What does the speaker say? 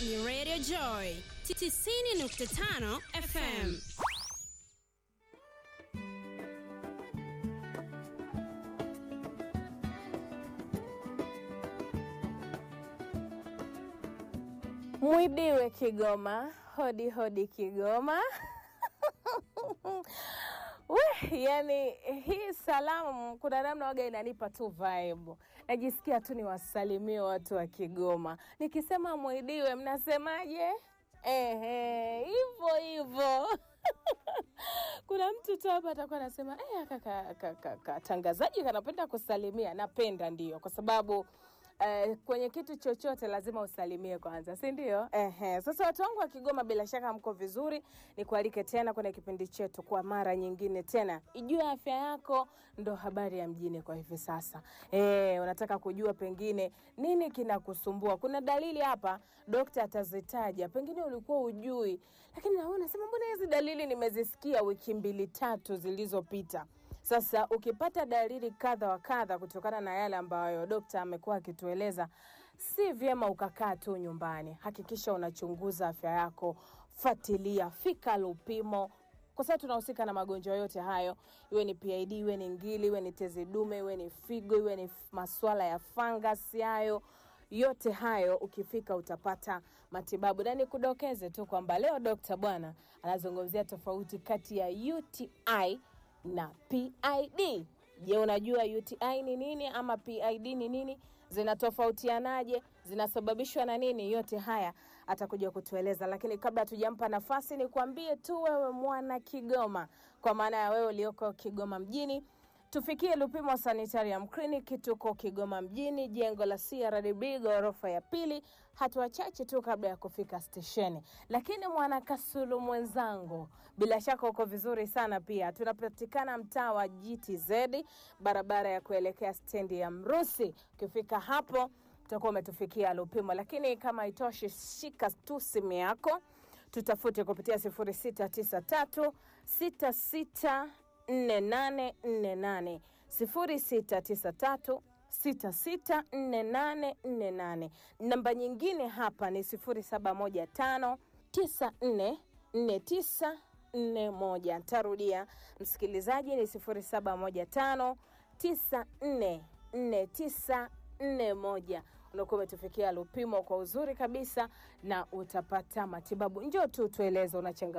ni Radio Joy 90.5 FM. Mwibiwe Kigoma, hodi hodi Kigoma. We, yani hii salamu kuna namna waga inanipa tu vibe. Najisikia tu niwasalimie watu wa Kigoma. Nikisema mwidiwe mnasemaje? Ehe, hivyo hivyo. kuna mtu tu hapa atakuwa anasema eh, kaka kaka katangazaji kanapenda kusalimia. Napenda ndio, kwa sababu Eh, kwenye kitu chochote lazima usalimie kwanza, si ndio? Ehe. Sasa watu wangu wa Kigoma, bila shaka mko vizuri. Nikualike tena kwenye kipindi chetu kwa mara nyingine tena. Ijue afya yako ndo habari ya mjini kwa hivi sasa. Eh, unataka kujua pengine nini kinakusumbua? Kuna dalili hapa, dokta atazitaja, pengine ulikuwa ujui, lakini na wewe unasema mbona hizi dalili nimezisikia wiki mbili tatu zilizopita. Sasa ukipata dalili kadha wa kadha kutokana na yale ambayo dokta amekuwa akitueleza, si vyema ukakaa tu nyumbani. Hakikisha unachunguza afya yako, fuatilia, fika Lupimo kwa sababu tunahusika na magonjwa yote hayo, iwe ni PID, iwe ni ngili, iwe ni tezi dume, iwe ni figo, iwe ni f- masuala ya fangasi hayo yote hayo ukifika utapata matibabu, na nikudokeze tu kwamba leo dokta bwana anazungumzia tofauti kati ya UTI na PID. Je, unajua UTI ni nini ama PID ni nini? Zinatofautianaje? Zinasababishwa na nini? Yote haya atakuja kutueleza, lakini kabla hatujampa nafasi, nikwambie tu wewe mwana Kigoma, kwa maana ya wewe ulioko Kigoma mjini tufikie Lupimo Sanitarium Clinic. Tuko Kigoma mjini, jengo la CRDB ghorofa ya pili, hatua chache tu kabla ya kufika stesheni. Lakini mwana Kasulu mwenzangu, bila shaka uko vizuri sana pia. Tunapatikana mtaa wa GTZ, barabara ya kuelekea stendi ya Mrusi. Ukifika hapo utakuwa umetufikia Lupimo, lakini kama itoshi, shika tu simu yako tutafute kupitia 0693 66 4848 0693 664848. Namba nyingine hapa ni 0715 944941. Ntarudia msikilizaji, ni 0715 944941 unakuwa umetufikia Lupimo kwa uzuri kabisa na utapata matibabu. Njoo tu tueleze una changamoto